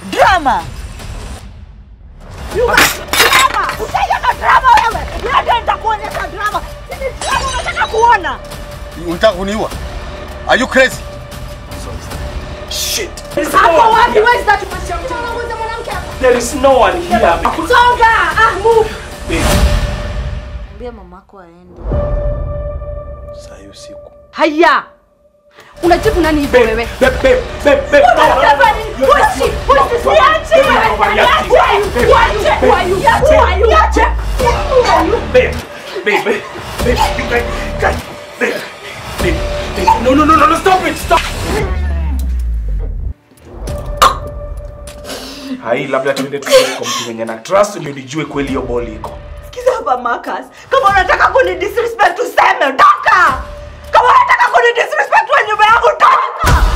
Drama. You got drama. Ushaona drama wewe? Leo nitakuonyesha drama. Sisi drama unataka kuona? Unataka kuniua? Are you crazy? Shit. Hapo wapi? Where is that? Unamuuliza mwanamke hapa. There is no one here. Songa. Ah, move. Babe. Ambia mamako aende. Saa hii usiku. Haya. Unajibu nani hivyo wewe? Babe, babe, babe, babe. No, no, no, no. Pusi, You're pusi, not- pusi, Babe, siache babe, wewe. you're overreacting. Siache. Siache. Who are you? Who are you? Siache. Who are you? Babe, babe, babe, babe, you guys, guys, babe, babe, babe. No, no, no, no, no, stop it, stop. Hai, labda tuende tukae kwa mtu mwenye na trust ndio nijue kweli hiyo boli iko. Sikiza hapa Marcus. Kama unataka kuni disrespect useme toka. Kama unataka kuni disrespect kwa nyumba yangu toka.